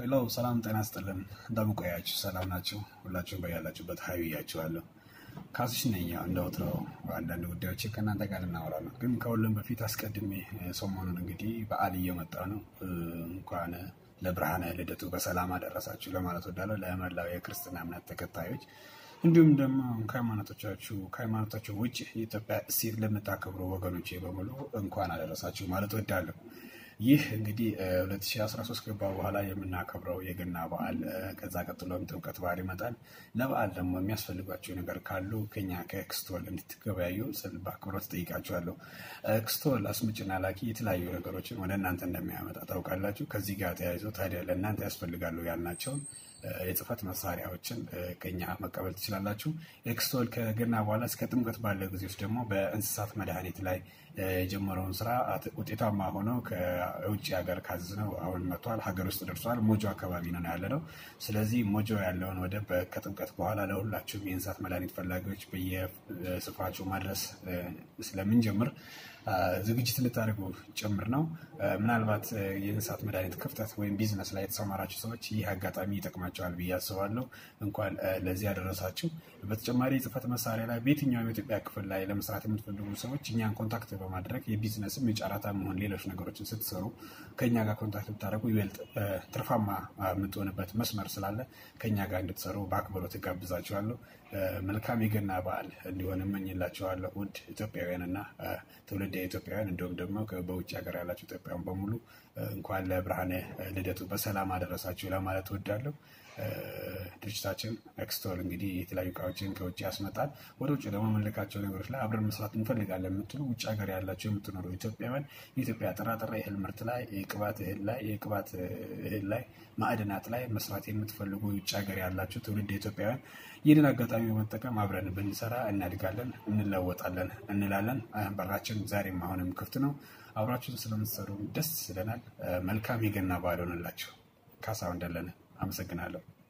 ሄሎ ሰላም ጤና ስጥልን። እንደምን ቆያችሁ? ሰላም ናችሁ? ሁላችሁም በያላችሁበት ሀይ ብያችኋለሁ። ካስሽ ነኝ። ያው እንደ ወትሮው አንዳንድ ጉዳዮች ከእናንተ ጋር ልናወራ ነው። ግን ከሁሉም በፊት አስቀድሜ ሰሞኑን እንግዲህ በዓል እየመጣ ነው። እንኳን ለብርሃነ ልደቱ በሰላም አደረሳችሁ ለማለት ወዳለሁ ለመላው የክርስትና እምነት ተከታዮች እንዲሁም ደግሞ ከሃይማኖቶቻችሁ ከሃይማኖታችሁ ውጭ የኢትዮጵያ እሴት ለምታከብሩ ወገኖቼ በሙሉ እንኳን አደረሳችሁ ማለት ወዳለሁ። ይህ እንግዲህ 2013 ገባ በኋላ የምናከብረው የገና በዓል ከዛ ቀጥሎም ጥምቀት በዓል ይመጣል። ለበዓል ደግሞ የሚያስፈልጓቸው ነገር ካሉ ከኛ ከክስቶል እንድትገበያዩ ስል በአክብሮት ጠይቃችኋለሁ። ክስቶል አስምጭና ላኪ የተለያዩ ነገሮችን ወደ እናንተ እንደሚያመጣ ታውቃላችሁ። ከዚህ ጋር ተያይዞ ታዲያ ለእናንተ ያስፈልጋሉ ያልናቸውን የጽህፈት መሳሪያዎችን ከኛ መቀበል ትችላላችሁ። ኤክስቶል ከገና በኋላ እስከ ጥምቀት ባለው ጊዜ ውስጥ ደግሞ በእንስሳት መድኃኒት ላይ የጀመረውን ስራ ውጤታማ ሆነው ከውጭ ሀገር ካዝነው አሁን መጥቷል፣ ሀገር ውስጥ ደርሷል። ሞጆ አካባቢ ነው ያለ ነው። ስለዚህ ሞጆ ያለውን ወደብ ከጥምቀት በኋላ ለሁላችሁም የእንስሳት መድኃኒት ፈላጊዎች በየስፍራችሁ ማድረስ ስለምንጀምር ዝግጅት ልታደርጉ ጭምር ነው። ምናልባት የእንስሳት መድኃኒት ክፍተት ወይም ቢዝነስ ላይ የተሰማራችሁ ሰዎች ይህ አጋጣሚ ይጠቅማቸዋል ብዬ አስባለሁ። እንኳን ለዚህ ያደረሳችሁ። በተጨማሪ የጽህፈት መሳሪያ ላይ በየትኛውም የኢትዮጵያ ክፍል ላይ ለመስራት የምትፈልጉ ሰዎች እኛን ኮንታክት በማድረግ የቢዝነስም የጨረታ መሆን ሌሎች ነገሮችን ስትሰሩ ከእኛ ጋር ኮንታክት ብታደርጉ ይበልጥ ትርፋማ የምትሆንበት መስመር ስላለ ከእኛ ጋር እንድትሰሩ በአክብሮት ጋብዛችኋለሁ። መልካም የገና በዓል እንዲሆን እመኝላችኋለሁ። ውድ ኢትዮጵያውያንና ትውልደ ኢትዮጵያውያን እንዲሁም ደግሞ በውጭ ሀገር ያላችሁ ኢትዮጵያውያን በሙሉ እንኳን ለብርሃነ ልደቱ በሰላም አደረሳችሁ ለማለት እወዳለሁ። ድርጅታችን ኤክስቶል እንግዲህ የተለያዩ እቃዎችን ከውጭ ያስመጣል። ወደ ውጭ ደግሞ የምንልካቸው ነገሮች ላይ አብረን መስራት እንፈልጋለን የምትሉ ውጭ ሀገር ያላቸው የምትኖሩ ኢትዮጵያውያን የኢትዮጵያ ጥራጥሬ እህል ምርት ላይ፣ የቅባት እህል ላይ፣ የቅባት እህል ላይ፣ ማዕድናት ላይ መስራት የምትፈልጉ ውጭ ሀገር ያላቸው ትውልድ ኢትዮጵያውያን ይህንን አጋጣሚ በመጠቀም አብረን ብንሰራ እናድጋለን፣ እንለወጣለን እንላለን። በራችን ዛሬም አሁንም ክፍት ነው። አብራችሁን ስለምትሰሩ ደስ ይለናል። መልካም የገና በዓል ሆነላችሁ። ካሳሁን ደለለ አመሰግናለሁ።